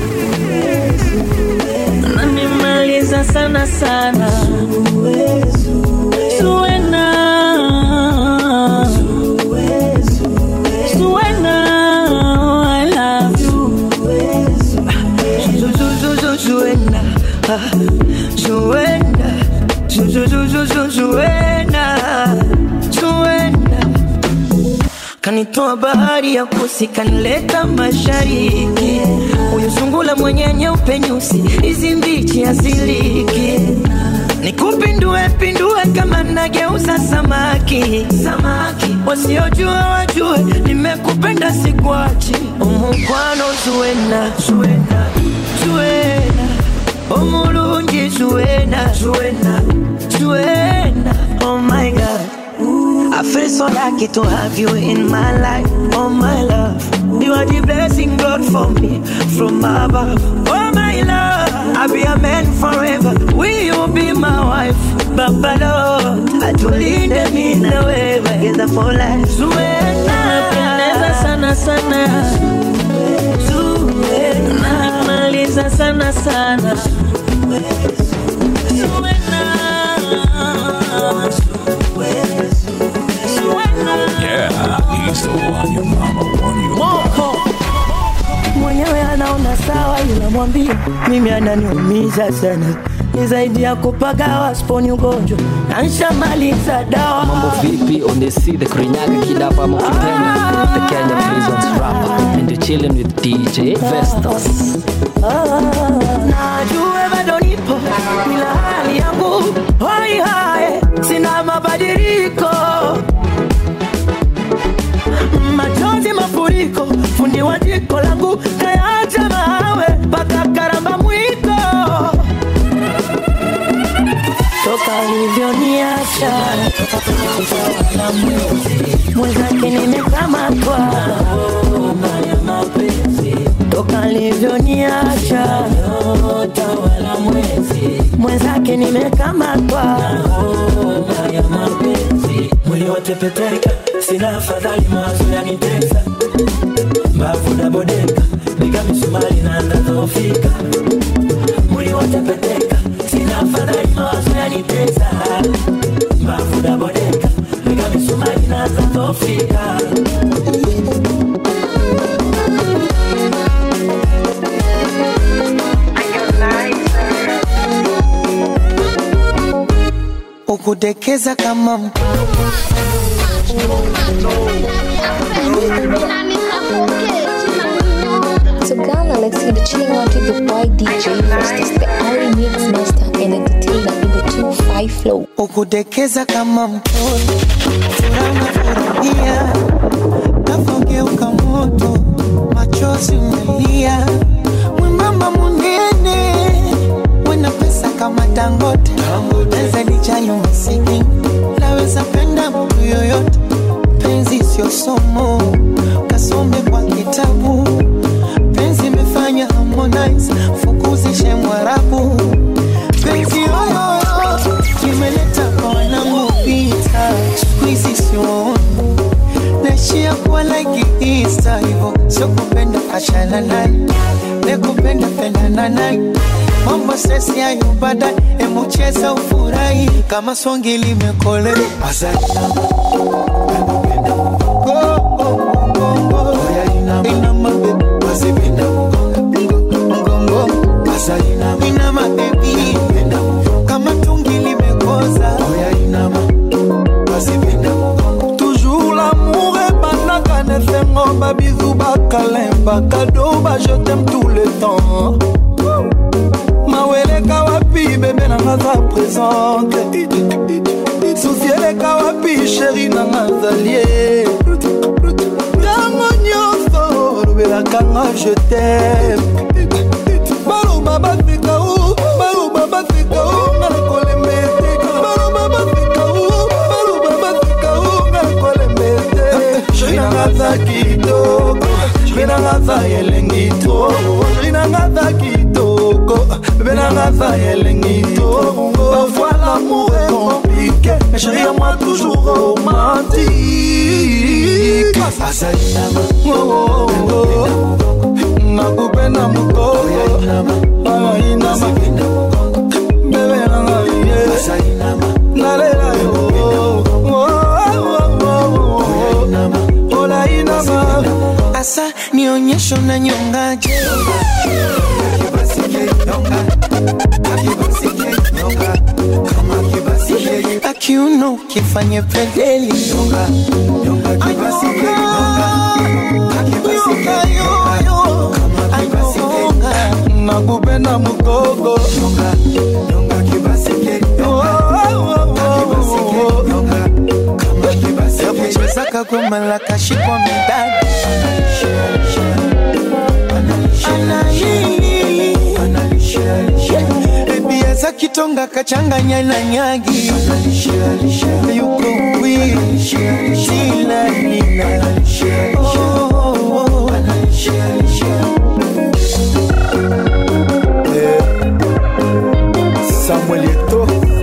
unanimaliza sana sana. Suena. Suena, I love you. Zuena, Zuena, Zuena, Zuena, kanitoa bahari ya kusi kanileta mashariki, huyu sungula mwenye nyeupe nyusi, hizi mbichi asiliki nikupindue pindue kama nageuza samaki samaki, wasiojua wajue nimekupenda sikwachi, umukwano zuena zuena zuena omulungi zuena zuena zuena oh my god I feel so lucky to have you in my life, oh my love. You are the blessing God for me from above, oh my love. I'll be a man forever. Will you be my wife, Baba Lord? Atulinde mimi na wewe together for life. Zuena, Unapendeza sana sana, unanimaliza sana sana. Yeah, he's the one your mama warned you about. mwenyewe anaona sawa, ila mwambie mimi ananiumiza sana, ni zaidi ya kupagawa, sponi ugonjwa na nshamaliza dawa. Mambo vipi on the sea the Kirinyaga kidapa ama ukipenda the Kenya Prisons rapper and you're chilling with DJ Vestos. najue bado nipo ila hali yangu hoi hae sina mabadiliko machozi mafuriko fundi wa jiko langu kayaacha mawe mpaka karamba mwiko toka alivyoniacha mwenzake nimekamatwa toka alivyoniacha mwenzake nimekamatwa mwili watepeteka sina afadhali mawazo yanitesa mbavu dabodeka piga misumari na ndadhoofika mwili watepeteka sina afadhali mawazo yanitesa mbavu dabodeka piga misumari na ndadhoofika ukudekeza kama mtu So Ghana, let's see the chilling out with the boy DJ Festus, the Ari Mix Master and entertainer in the 255 Flow. ukudekeza kama mtoto unafurahia navogeuka moto machozi umelia mwembamba munene wena pesa kama dangote naweza lijali masikini naweza penda mtu yoyote penzi sio somo kasome kwa kitabu penzi imefanya harmonize fukuzishe mwarabu penzi yoyoyo imeleta kwa wanangu vita skuizi sioni naishia kuwa like Easter hivyo sio kupenda achana naye nekupenda pendana naye mambo sesi yayo baadaye emucheza ufurahi kama songi limekole inama bebi kama tungi limekoza toujours l'amour ebandaka na esengo babizu bakalemba kado bajetem tout le temps maweleka wapi bebe nanga za présente susi eleka wapi sheri nanga zalie ntango nyonso olobelakanga jetem baloba baseka u baloba baseka u nga na kolembete baloba baseka u baloba baseka u nga na kolembete sheri nanga za kitoko sheri nanga za elengi to sheri nanga za kitoko bebe nanga za elengi to parfois l'amour est compliqué mais chérie à moi toujours romantique Oh, oh, oh. nakupenda mukoko ayainama bebe nanga ye nalela yo olainama asa nionyesho na nyongaje akiuno kifanye pedeli nakupenda mukoko yakuchezaka goma la kashikwa midadi ebiaza kitonga kachanganya na nyagi yuko wiilanina samuel eto